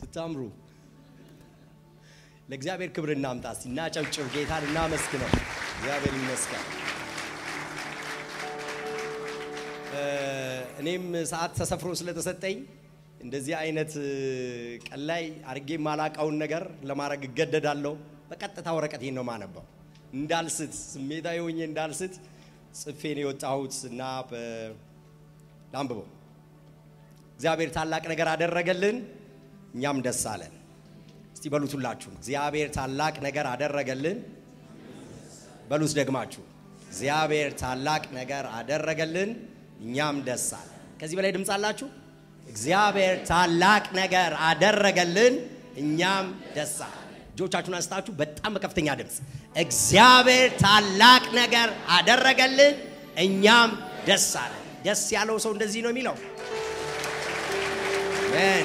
አታምሩ። ለእግዚአብሔር ክብር እናምጣ እስቲ፣ እናጨብጭብ፣ ጌታን እናመስግነው። እግዚአብሔር ይመስገን። እኔም ሰዓት ተሰፍሮ ስለተሰጠኝ እንደዚህ አይነት ቀን ላይ አድርጌ የማላቀውን ነገር ለማድረግ እገደዳለሁ። በቀጥታ ወረቀቴን ነው ማነበው እንዳልስት፣ ስሜታዊ ሆኜ እንዳልስት ጽፌ ነው የወጣሁት እና ላንብበው። እግዚአብሔር ታላቅ ነገር አደረገልን፣ እኛም ደስ አለን። እስቲ በሉት ሁላችሁ፣ እግዚአብሔር ታላቅ ነገር አደረገልን። በሉት ደግማችሁ፣ እግዚአብሔር ታላቅ ነገር አደረገልን፣ እኛም ደስ አለን። ከዚህ በላይ ድምፅ አላችሁ? እግዚአብሔር ታላቅ ነገር አደረገልን፣ እኛም ደስ አለን። እጆቻችሁን አንስታችሁ በጣም በከፍተኛ ድምፅ እግዚአብሔር ታላቅ ነገር አደረገልን፣ እኛም ደስ አለን። ደስ ያለው ሰው እንደዚህ ነው የሚለው። አሜን።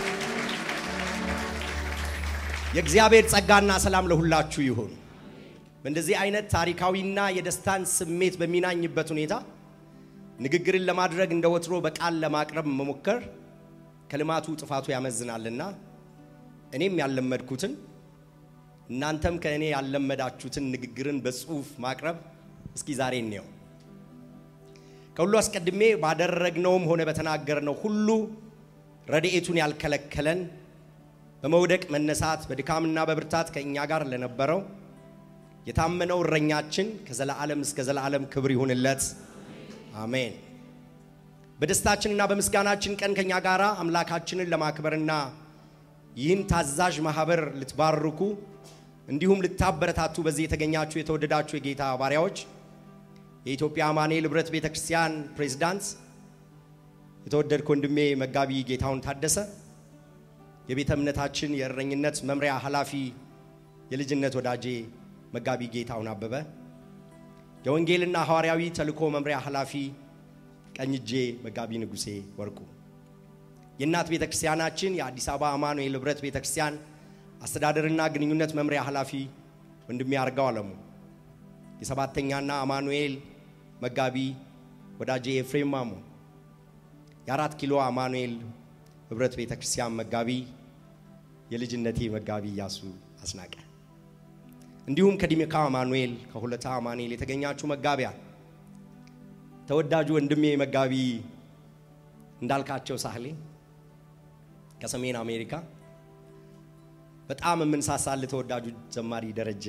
የእግዚአብሔር ጸጋና ሰላም ለሁላችሁ ይሁን። በእንደዚህ አይነት ታሪካዊና የደስታን ስሜት በሚናኝበት ሁኔታ ንግግርን ለማድረግ እንደ ወትሮ በቃል ለማቅረብ መሞከር ከልማቱ ጥፋቱ ያመዝናልና እኔም ያለመድኩትን እናንተም ከእኔ ያለመዳችሁትን ንግግርን በጽሁፍ ማቅረብ እስኪ ዛሬ እንየው። ከሁሉ አስቀድሜ ባደረግነውም ሆነ በተናገርነው ሁሉ ረድኤቱን ያልከለከለን በመውደቅ መነሳት በድካምና በብርታት ከእኛ ጋር ለነበረው የታመነው እረኛችን ከዘላዓለም እስከ ዘላዓለም ክብር ይሁንለት፣ አሜን። በደስታችንና በምስጋናችን ቀን ከእኛ ጋር አምላካችንን ለማክበርና ይህን ታዛዥ ማህበር ልትባርኩ እንዲሁም ልታበረታቱ በዚህ የተገኛችሁ የተወደዳችሁ የጌታ ባሪያዎች የኢትዮጵያ አማኑኤል ኅብረት ቤተ ክርስቲያን ፕሬዝዳንት የተወደድክ ወንድሜ መጋቢ ጌታውን ታደሰ፣ የቤተ እምነታችን የእረኝነት መምሪያ ኃላፊ የልጅነት ወዳጄ መጋቢ ጌታውን አበበ፣ የወንጌልና ሐዋርያዊ ተልእኮ መምሪያ ኃላፊ ቀኝጄ መጋቢ ንጉሴ ወርቁ፣ የእናት ቤተ ክርስቲያናችን የአዲስ አበባ አማኑኤል ኅብረት ቤተ ክርስቲያን አስተዳደርና ግንኙነት መምሪያ ኃላፊ ወንድሜ አርጋው አለሙ፣ የሰባተኛና አማኑኤል መጋቢ ወዳጄ ኤፍሬም ማሞ፣ የአራት ኪሎ አማኑኤል ኅብረት ቤተ ክርስቲያን መጋቢ የልጅነቴ መጋቢ እያሱ አስናቀ፣ እንዲሁም ከዲሜካ አማኑኤል ከሁለታ አማኑኤል የተገኛችሁ መጋቢያ ተወዳጁ ወንድሜ መጋቢ እንዳልካቸው ሳህሌ ከሰሜን አሜሪካ በጣም የምንሳሳል ተወዳጁ ዘማሪ ደረጀ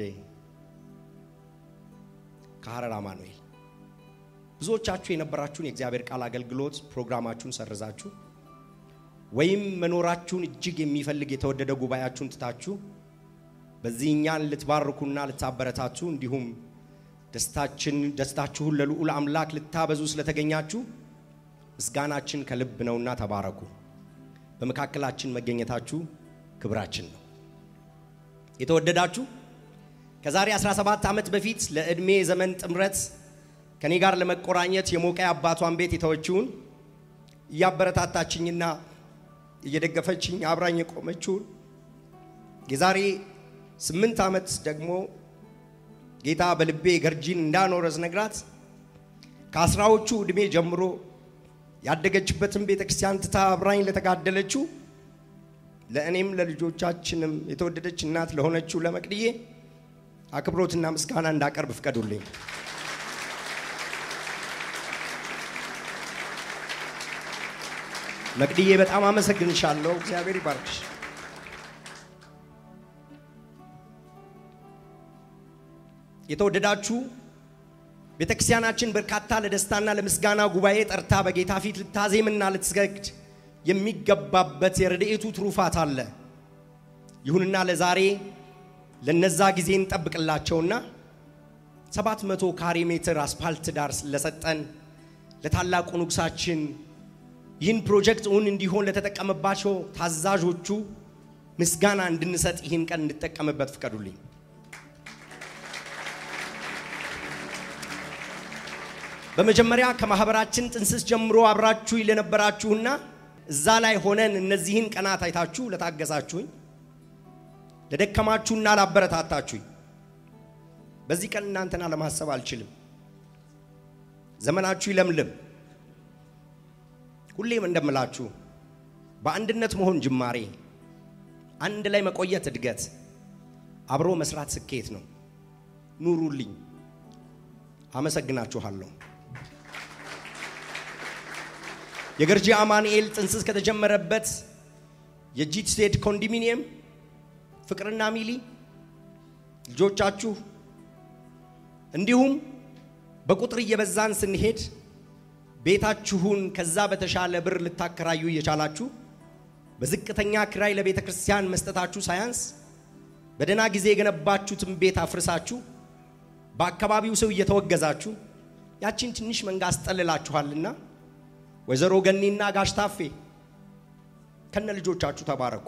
ከሐረር አማኑኤል ብዙዎቻችሁ የነበራችሁን የእግዚአብሔር ቃል አገልግሎት ፕሮግራማችሁን ሰርዛችሁ ወይም መኖራችሁን እጅግ የሚፈልግ የተወደደ ጉባኤያችሁን ትታችሁ በዚህ እኛን ልትባርኩና ልታበረታቱ እንዲሁም ደስታችን ደስታችሁን ለልዑል አምላክ ልታበዙ ስለተገኛችሁ ምስጋናችን ከልብ ነውና ተባረኩ። በመካከላችን መገኘታችሁ ክብራችን ነው። የተወደዳችሁ ከዛሬ 17 ዓመት በፊት ለዕድሜ ዘመን ጥምረት ከኔ ጋር ለመቆራኘት የሞቀ አባቷን ቤት የተወችውን እያበረታታችኝና እየደገፈችኝ አብራኝ የቆመችውን የዛሬ ስምንት ዓመት ደግሞ ጌታ በልቤ ገርጂን እንዳኖረ ስነግራት ከአስራዎቹ ዕድሜ ጀምሮ ያደገችበትን ቤተ ክርስቲያን ትታ አብራኝ ለተጋደለችው ለእኔም ለልጆቻችንም የተወደደች እናት ለሆነችው ለመቅድዬ አክብሮትና ምስጋና እንዳቀርብ ፍቀዱልኝ። መቅድዬ በጣም አመሰግንሻለሁ። እግዚአብሔር ይባርክሽ። የተወደዳችሁ ቤተ ክርስቲያናችን በርካታ ለደስታና ለምስጋና ጉባኤ ጠርታ በጌታ ፊት ልታዜምና ልትሰግድ የሚገባበት የረድኤቱ ትሩፋት አለ። ይሁንና ለዛሬ ለነዛ ጊዜ እንጠብቅላቸውና ሰባት መቶ ካሬ ሜትር አስፓልት ዳር ለሰጠን ለታላቁ ንጉሳችን ይህን ፕሮጀክት እውን እንዲሆን ለተጠቀመባቸው ታዛዦቹ ምስጋና እንድንሰጥ ይህን ቀን እንድጠቀምበት ፍቀዱልኝ። በመጀመሪያ ከማህበራችን ጥንስስ ጀምሮ አብራችሁ ለነበራችሁና እዛ ላይ ሆነን እነዚህን ቀናት አይታችሁ ለታገሳችሁኝ፣ ለደከማችሁና ላበረታታችሁኝ በዚህ ቀን እናንተና ለማሰብ አልችልም። ዘመናችሁ ይለምልም። ሁሌም እንደምላችሁ በአንድነት መሆን ጅማሬ፣ አንድ ላይ መቆየት እድገት፣ አብሮ መስራት ስኬት ነው። ኑሩልኝ። አመሰግናችኋለሁ። የገርጂ አማኑኤል ጥንስስ ከተጀመረበት የጂት ስቴት ኮንዶሚኒየም ፍቅርና ሚሊ ልጆቻችሁ እንዲሁም በቁጥር እየበዛን ስንሄድ ቤታችሁን ከዛ በተሻለ ብር ልታከራዩ እየቻላችሁ በዝቅተኛ ክራይ ለቤተ ክርስቲያን መስጠታችሁ ሳያንስ በደህና ጊዜ የገነባችሁትን ቤት አፍርሳችሁ በአካባቢው ሰው እየተወገዛችሁ ያቺን ትንሽ መንጋ አስጠልላችኋልና ወይዘሮ ገኒና ጋሽ ታፌ ከነ ልጆቻችሁ ተባረኩ።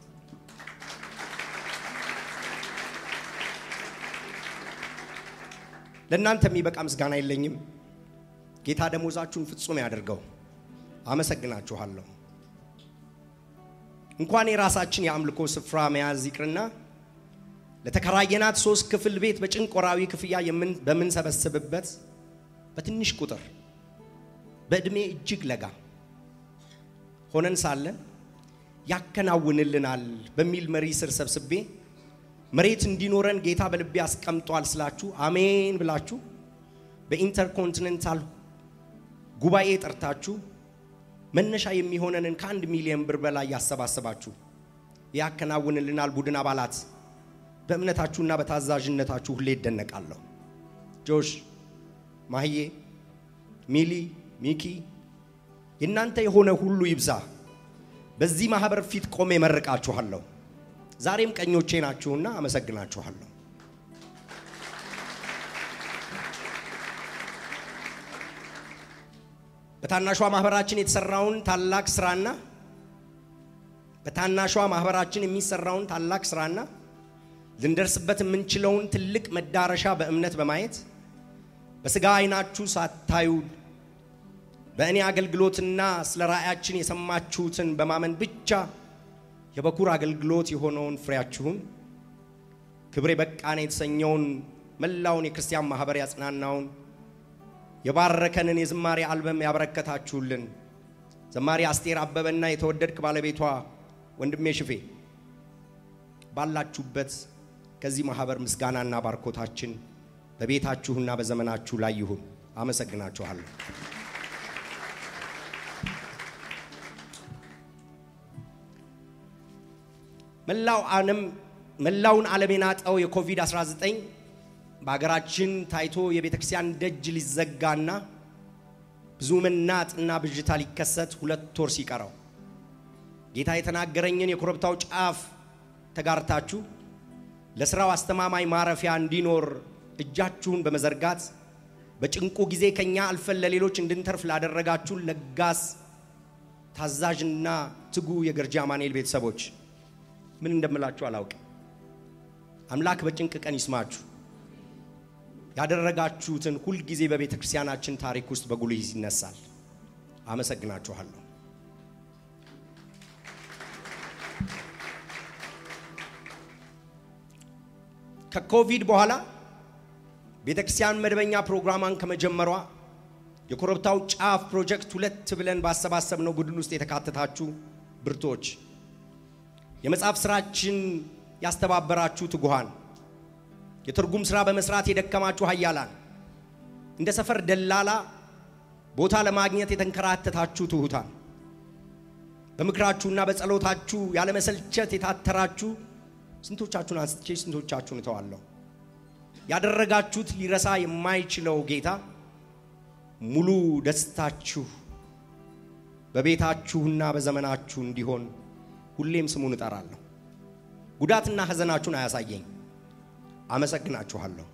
ለእናንተ የሚበቃ ምስጋና የለኝም። ጌታ ደሞዛችሁን ፍጹም ያደርገው። አመሰግናችኋለሁ። እንኳን የራሳችን የአምልኮ ስፍራ መያዝ ይቅርና ለተከራየናት ሶስት ክፍል ቤት በጭንቅ ወራዊ ክፍያ በምንሰበስብበት በትንሽ ቁጥር በዕድሜ እጅግ ለጋ ሆነን ሳለን ያከናውንልናል በሚል መሪ ስር ሰብስቤ መሬት እንዲኖረን ጌታ በልቤ አስቀምጧል ስላችሁ አሜን ብላችሁ በኢንተርኮንቲኔንታል ጉባኤ ጠርታችሁ መነሻ የሚሆነንን ከአንድ ሚሊዮን ብር በላይ ያሰባሰባችሁ ያከናውንልናል ቡድን አባላት በእምነታችሁና በታዛዥነታችሁ ሁሌ ይደነቃለሁ። ጆሽ፣ ማህዬ፣ ሚሊ፣ ሚኪ የእናንተ የሆነ ሁሉ ይብዛ። በዚህ ማህበር ፊት ቆሜ መርቃችኋለሁ። ዛሬም ቀኞቼ ናችሁና አመሰግናችኋለሁ። በታናሿ ማህበራችን የተሰራውን ታላቅ ስራና በታናሿ ማህበራችን የሚሰራውን ታላቅ ስራና ልንደርስበት የምንችለውን ትልቅ መዳረሻ በእምነት በማየት በስጋ አይናችሁ ሳታዩ በእኔ አገልግሎትና ስለ ራእያችን የሰማችሁትን በማመን ብቻ የበኩር አገልግሎት የሆነውን ፍሬያችሁን ክብሬ በቃን የተሰኘውን መላውን የክርስቲያን ማህበር ያጽናናውን የባረከንን የዝማሬ አልበም ያበረከታችሁልን ዘማሪ አስቴር አበበና የተወደድክ ባለቤቷ ወንድሜ ሽፌ ባላችሁበት ከዚህ ማህበር ምስጋናና ባርኮታችን በቤታችሁና በዘመናችሁ ላይ ይሁን። አመሰግናችኋለሁ። መላው ዓለም መላውን ዓለም የናጠው የኮቪድ-19 በሀገራችን ታይቶ የቤተ ክርስቲያን ደጅ ሊዘጋና ብዙ መናጥና ብዥታ ሊከሰት ሁለት ወር ሲቀረው ጌታ የተናገረኝን የኮረብታው ጫፍ ተጋርታችሁ ለስራው አስተማማኝ ማረፊያ እንዲኖር እጃችሁን በመዘርጋት በጭንቁ ጊዜ ከኛ አልፈን ለሌሎች እንድንተርፍ ላደረጋችሁ ለጋስ ታዛዥና ትጉ የገርጂ አማኑኤል ቤተሰቦች ምን እንደምላችሁ አላውቅም። አምላክ በጭንቅ ቀን ይስማችሁ። ያደረጋችሁትን ሁልጊዜ በቤተ ክርስቲያናችን ታሪክ ውስጥ በጉልህ ይነሳል። አመሰግናችኋለሁ። ከኮቪድ በኋላ ቤተ ክርስቲያን መደበኛ ፕሮግራሟን ከመጀመሯ የኮረብታው ጫፍ ፕሮጀክት ሁለት ብለን ባሰባሰብነው ቡድን ውስጥ የተካተታችሁ ብርቶች የመጽሐፍ ስራችን ያስተባበራችሁ ትጉሃን፣ የትርጉም ስራ በመስራት የደከማችሁ ኃያላን፣ እንደ ሰፈር ደላላ ቦታ ለማግኘት የተንከራተታችሁ ትሑታን፣ በምክራችሁና በጸሎታችሁ ያለመሰልቸት የታተራችሁ ስንቶቻችሁን አንስቼ ስንቶቻችሁን እተዋለሁ። ያደረጋችሁት ሊረሳ የማይችለው ጌታ ሙሉ ደስታችሁ በቤታችሁና በዘመናችሁ እንዲሆን ሁሌም ስሙን እጠራለሁ። ጉዳትና ሐዘናችሁን አያሳየኝ። አመሰግናችኋለሁ።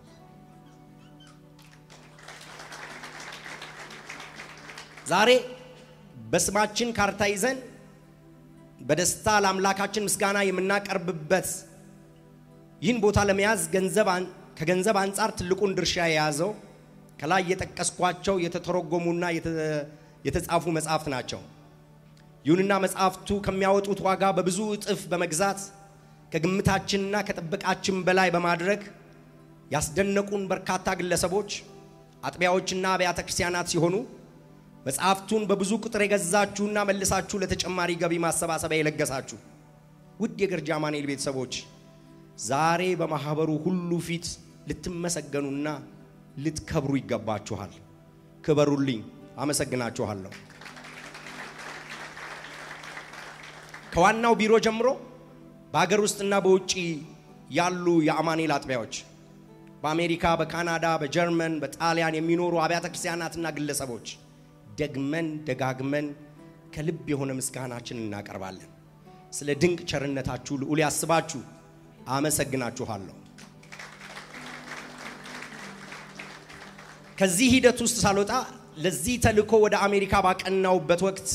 ዛሬ በስማችን ካርታ ይዘን በደስታ ለአምላካችን ምስጋና የምናቀርብበት ይህን ቦታ ለመያዝ ገንዘብ ከገንዘብ አንጻር ትልቁን ድርሻ የያዘው ከላይ የጠቀስኳቸው የተተረጎሙና የተጻፉ መጽሐፍት ናቸው። ይሁንና መጽሐፍቱ ከሚያወጡት ዋጋ በብዙ እጥፍ በመግዛት ከግምታችንና ከጥበቃችን በላይ በማድረግ ያስደነቁን በርካታ ግለሰቦች፣ አጥቢያዎችና አብያተ ክርስቲያናት ሲሆኑ መጽሐፍቱን በብዙ ቁጥር የገዛችሁና መልሳችሁ ለተጨማሪ ገቢ ማሰባሰቢያ የለገሳችሁ ውድ የገርጂ አማኑኤል ቤተሰቦች ዛሬ በማህበሩ ሁሉ ፊት ልትመሰገኑና ልትከብሩ ይገባችኋል። ክበሩልኝ። አመሰግናችኋለሁ። ከዋናው ቢሮ ጀምሮ በሀገር ውስጥና በውጭ ያሉ የአማኑኤል አጥቢያዎች በአሜሪካ፣ በካናዳ፣ በጀርመን፣ በጣሊያን የሚኖሩ አብያተ ክርስቲያናትና ግለሰቦች ደግመን ደጋግመን ከልብ የሆነ ምስጋናችን እናቀርባለን። ስለ ድንቅ ቸርነታችሁ ልዑል ያስባችሁ። አመሰግናችኋለሁ። ከዚህ ሂደት ውስጥ ሳልወጣ ለዚህ ተልእኮ ወደ አሜሪካ ባቀናውበት ወቅት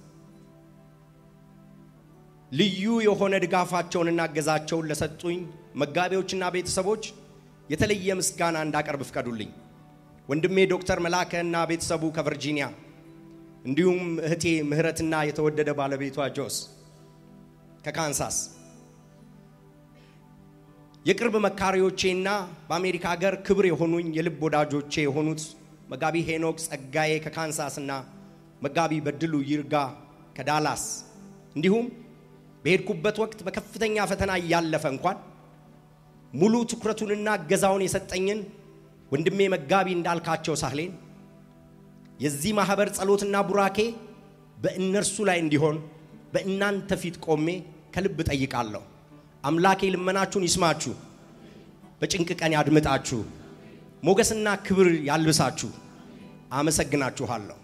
ልዩ የሆነ ድጋፋቸውንና እገዛቸውን ለሰጡኝ መጋቢዎችና ቤተሰቦች የተለየ ምስጋና እንዳቀርብ ፍቀዱልኝ። ወንድሜ ዶክተር መላከ እና ቤተሰቡ ከቨርጂኒያ እንዲሁም እህቴ ምህረትና የተወደደ ባለቤቷ ጆስ ከካንሳስ የቅርብ መካሪዎቼና በአሜሪካ ሀገር ክብር የሆኑኝ የልብ ወዳጆቼ የሆኑት መጋቢ ሄኖክ ጸጋዬ ከካንሳስ እና መጋቢ በድሉ ይርጋ ከዳላስ እንዲሁም በሄድኩበት ወቅት በከፍተኛ ፈተና እያለፈ እንኳን ሙሉ ትኩረቱንና እገዛውን የሰጠኝን ወንድሜ መጋቢ እንዳልካቸው ሳህሌን የዚህ ማህበር ጸሎትና ቡራኬ በእነርሱ ላይ እንዲሆን በእናንተ ፊት ቆሜ ከልብ ጠይቃለሁ። አምላኬ ልመናችሁን ይስማችሁ፣ በጭንቅ ቀን ያድምጣችሁ፣ ሞገስና ክብር ያልብሳችሁ። አመሰግናችኋለሁ።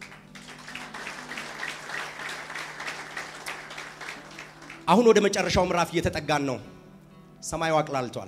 አሁን ወደ መጨረሻው ምዕራፍ እየተጠጋን ነው። ሰማዩ አቅላልቷል።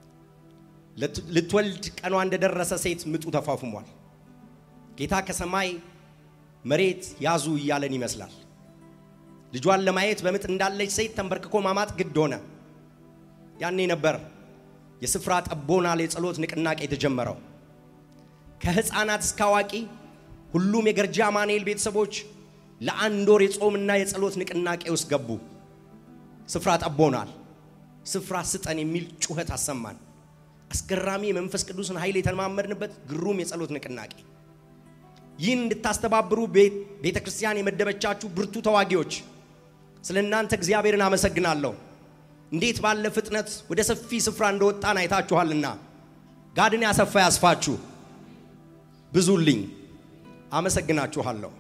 ልትወልድ ቀኗ እንደደረሰ ሴት ምጡ ተፋፍሟል። ጌታ ከሰማይ መሬት ያዙ እያለን ይመስላል። ልጇን ለማየት በምጥ እንዳለች ሴት ተንበርክኮ ማማጥ ግድ ሆነ። ያኔ ነበር የስፍራ ጠቦናል የጸሎት ንቅናቄ የተጀመረው። ከህፃናት እስከ አዋቂ ሁሉም የገርጂ አማኑኤል ቤተሰቦች ለአንድ ወር የጾምና የጸሎት ንቅናቄ ውስጥ ገቡ። ስፍራ ጠቦናል፣ ስፍራ ስጠን የሚል ጩኸት አሰማን። አስገራሚ የመንፈስ ቅዱስን ኃይል የተለማመድንበት ግሩም የጸሎት ንቅናቄ። ይህን እንድታስተባብሩ ቤተ ክርስቲያን የመደበቻችሁ ብርቱ ተዋጊዎች፣ ስለ እናንተ እግዚአብሔርን አመሰግናለሁ። እንዴት ባለ ፍጥነት ወደ ሰፊ ስፍራ እንደወጣን አይታችኋልና ጋድን ያሰፋ ያስፋችሁ። ብዙልኝ። አመሰግናችኋለሁ።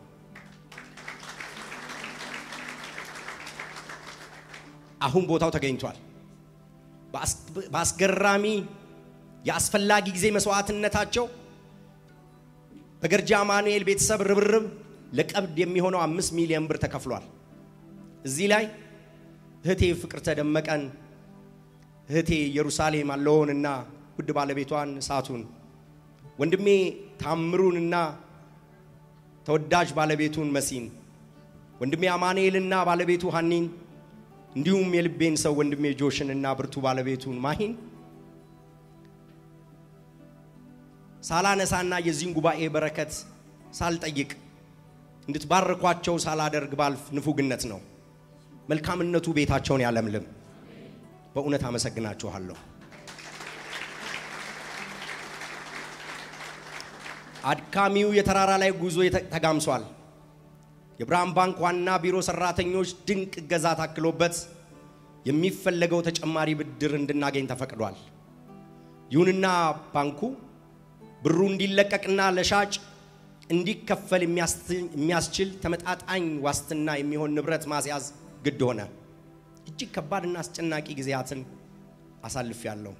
አሁን ቦታው ተገኝቷል። በአስገራሚ የአስፈላጊ ጊዜ መስዋዕትነታቸው በገርጂ አማኑኤል ቤተሰብ ርብርብ ለቀብድ የሚሆነው አምስት ሚሊዮን ብር ተከፍሏል። እዚህ ላይ እህቴ ፍቅርተ ደመቀን፣ እህቴ ኢየሩሳሌም አለሆንና ውድ ባለቤቷን እሳቱን፣ ወንድሜ ታምሩንና ተወዳጅ ባለቤቱን መሲን፣ ወንድሜ አማኑኤልና ባለቤቱ ሀኒን እንዲሁም የልቤን ሰው ወንድሜ ጆሽን እና ብርቱ ባለቤቱን ማሂን ሳላነሳና የዚህን ጉባኤ በረከት ሳልጠይቅ እንድትባርኳቸው ሳላደርግ ባልፍ ንፉግነት ነው። መልካምነቱ ቤታቸውን ያለምልም። በእውነት አመሰግናችኋለሁ። አድካሚው የተራራ ላይ ጉዞ ተጋምሷል። የብርሃን ባንክ ዋና ቢሮ ሰራተኞች ድንቅ እገዛ ታክሎበት የሚፈለገው ተጨማሪ ብድር እንድናገኝ ተፈቅዷል። ይሁንና ባንኩ ብሩ እንዲለቀቅና ለሻጭ እንዲከፈል የሚያስችል ተመጣጣኝ ዋስትና የሚሆን ንብረት ማስያዝ ግድ ሆነ። እጅግ ከባድና አስጨናቂ ጊዜያትን አሳልፌያለሁ።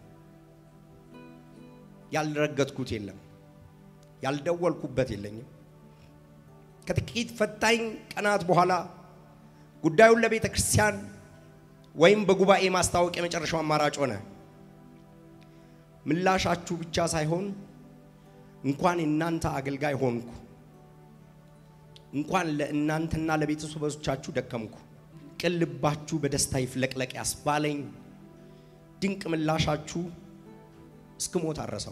ያልረገጥኩት የለም፣ ያልደወልኩበት የለኝም። ከጥቂት ፈታኝ ቀናት በኋላ ጉዳዩን ለቤተ ክርስቲያን ወይም በጉባኤ ማስታወቅ የመጨረሻው አማራጭ ሆነ። ምላሻችሁ ብቻ ሳይሆን እንኳን የእናንተ አገልጋይ ሆንኩ፣ እንኳን ለእናንተና ለቤተሰቦቻችሁ ደከምኩ፣ ቅን ልባችሁ በደስታ ይፍለቅለቅ ያስባለኝ ድንቅ ምላሻችሁ እስክሞት አረሰው።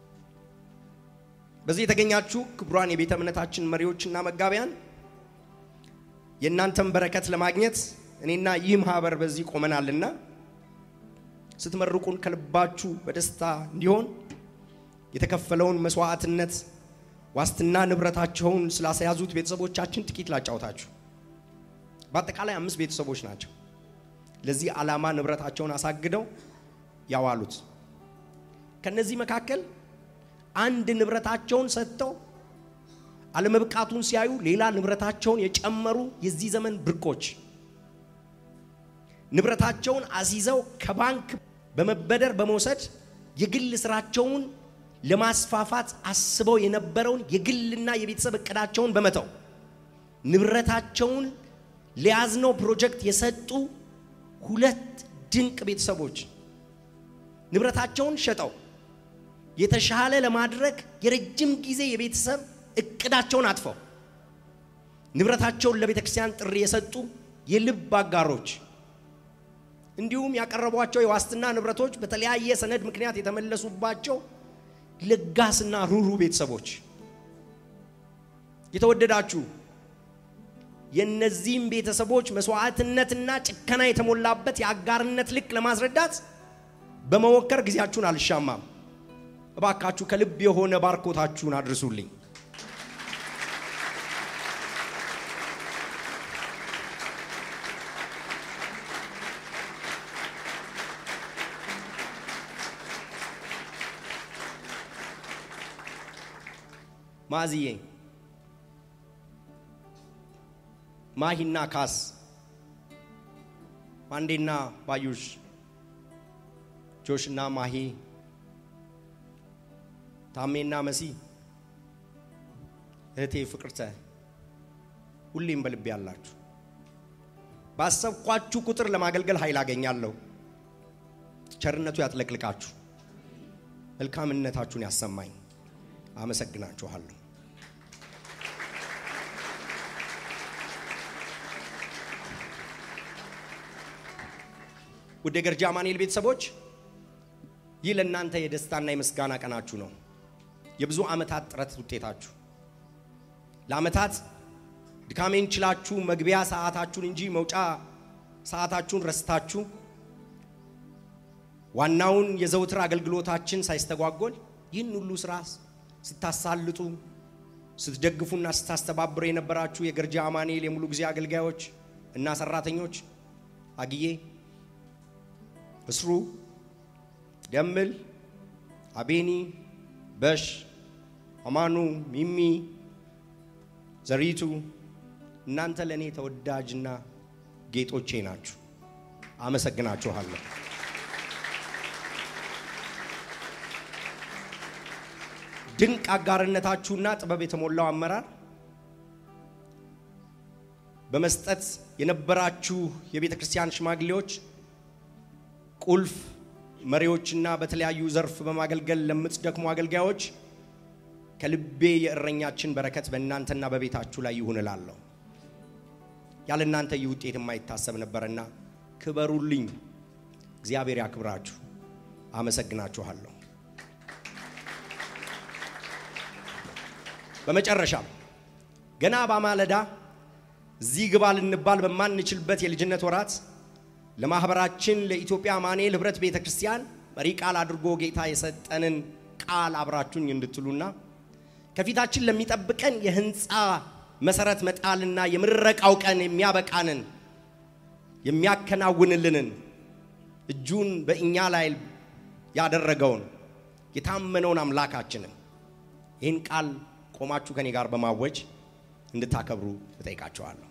በዚህ የተገኛችሁ ክቡራን የቤተ እምነታችን መሪዎችና መጋቢያን የእናንተን በረከት ለማግኘት እኔና ይህ ማህበር በዚህ ቆመናልና ስትመርቁን ከልባችሁ በደስታ እንዲሆን የተከፈለውን መስዋዕትነት ዋስትና ንብረታቸውን ስላስያዙት ቤተሰቦቻችን ጥቂት ላጫውታችሁ። በአጠቃላይ አምስት ቤተሰቦች ናቸው። ለዚህ ዓላማ ንብረታቸውን አሳግደው ያዋሉት። ከነዚህ መካከል አንድ ንብረታቸውን ሰጥተው አለመብቃቱን ሲያዩ ሌላ ንብረታቸውን የጨመሩ የዚህ ዘመን ብርቆች ንብረታቸውን አስይዘው ከባንክ በመበደር በመውሰድ የግል ስራቸውን ለማስፋፋት አስበው የነበረውን የግልና የቤተሰብ እቅዳቸውን በመተው ንብረታቸውን ለያዝነው ፕሮጀክት የሰጡ ሁለት ድንቅ ቤተሰቦች ንብረታቸውን ሸጠው የተሻለ ለማድረግ የረጅም ጊዜ የቤተሰብ እቅዳቸውን አጥፈው ንብረታቸውን ለቤተ ክርስቲያን ጥሪ የሰጡ የልብ አጋሮች እንዲሁም ያቀረቧቸው የዋስትና ንብረቶች በተለያየ ሰነድ ምክንያት የተመለሱባቸው ለጋስና ሩሩ ቤተሰቦች የተወደዳችሁ የእነዚህም ቤተሰቦች መስዋዕትነትና ጭከና የተሞላበት የአጋርነት ልክ ለማስረዳት በመሞከር ጊዜያችሁን አልሻማም። እባካችሁ ከልብ የሆነ ባርኮታችሁን አድርሱልኝ። ማዝዬ ማሂና ካስ ማንዴና ባዩሽ ጆሽና ማሂ ታሜና መሲ እህቴ ፍቅርተ ሁሌም በልቤ ያላችሁ ባሰብኳችሁ ቁጥር ለማገልገል ኃይል አገኛለሁ። ቸርነቱ ያጥለቅልቃችሁ፣ መልካምነታችሁን ያሰማኝ። አመሰግናችኋለሁ። ውድ የገርጂ አማኑኤል ቤተሰቦች ይህ ለእናንተ የደስታና የምስጋና ቀናችሁ ነው። የብዙ ዓመታት ጥረት ውጤታችሁ ለዓመታት ድካሜን ችላችሁ መግቢያ ሰዓታችሁን እንጂ መውጫ ሰዓታችሁን ረስታችሁ ዋናውን የዘውትር አገልግሎታችን ሳይስተጓጎል ይህን ሁሉ ስራ ስታሳልጡ ስትደግፉና ስታስተባብሩ የነበራችሁ የገርጂ አማኑኤል የሙሉ ጊዜ አገልጋዮች እና ሰራተኞች አግዬ፣ እስሩ፣ ደምል፣ አቤኒ፣ በሽ፣ አማኑ፣ ሚሚ፣ ዘሪቱ እናንተ ለእኔ ተወዳጅና ጌጦቼ ናችሁ። አመሰግናችኋለሁ። ድንቅ አጋርነታችሁና ጥበብ የተሞላው አመራር በመስጠት የነበራችሁ የቤተ ክርስቲያን ሽማግሌዎች፣ ቁልፍ መሪዎችና በተለያዩ ዘርፍ በማገልገል ለምትደክሙ አገልጋዮች ከልቤ የእረኛችን በረከት በእናንተና በቤታችሁ ላይ ይሁን እላለሁ። ያለ እናንተ ይህ ውጤት የማይታሰብ ነበርና ክበሩልኝ። እግዚአብሔር ያክብራችሁ። አመሰግናችኋለሁ። በመጨረሻም ገና በማለዳ እዚህ ግባ ልንባል በማንችልበት የልጅነት ወራት ለማህበራችን ለኢትዮጵያ አማኑኤል ህብረት ቤተ ክርስቲያን መሪ ቃል አድርጎ ጌታ የሰጠንን ቃል አብራችሁኝ እንድትሉና ከፊታችን ለሚጠብቀን የህንፃ መሰረት መጣልና የምረቃው ቀን የሚያበቃንን የሚያከናውንልንን እጁን በእኛ ላይ ያደረገውን የታመነውን አምላካችንን ይህን ቃል ቆማችሁ ከኔ ጋር በማወጅ እንድታከብሩ እጠይቃቸዋለሁ።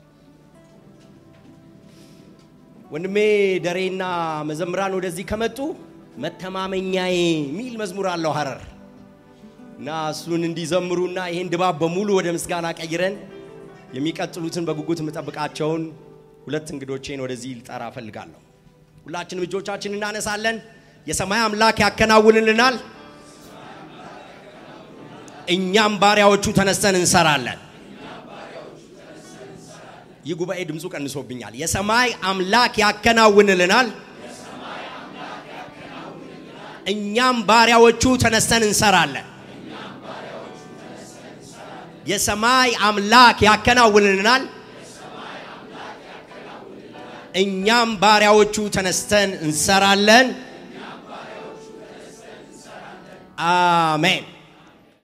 ወንድሜ ደሬና መዘምራን ወደዚህ ከመጡ መተማመኛዬ የሚል መዝሙር አለው ሀረር እና እሱን እንዲዘምሩና ይህን ድባብ በሙሉ ወደ ምስጋና ቀይረን የሚቀጥሉትን በጉጉት የምጠብቃቸውን ሁለት እንግዶቼን ወደዚህ ልጠራ እፈልጋለሁ። ሁላችንም እጆቻችን እናነሳለን። የሰማይ አምላክ ያከናውንልናል፣ እኛም ባሪያዎቹ ተነስተን እንሰራለን። ይህ ጉባኤ ድምፁ ቀንሶብኛል። የሰማይ አምላክ ያከናውንልናል፣ እኛም ባሪያዎቹ ተነስተን እንሰራለን። የሰማይ አምላክ ያከናውንልናል፣ እኛም ባሪያዎቹ ተነስተን እንሰራለን። አሜን።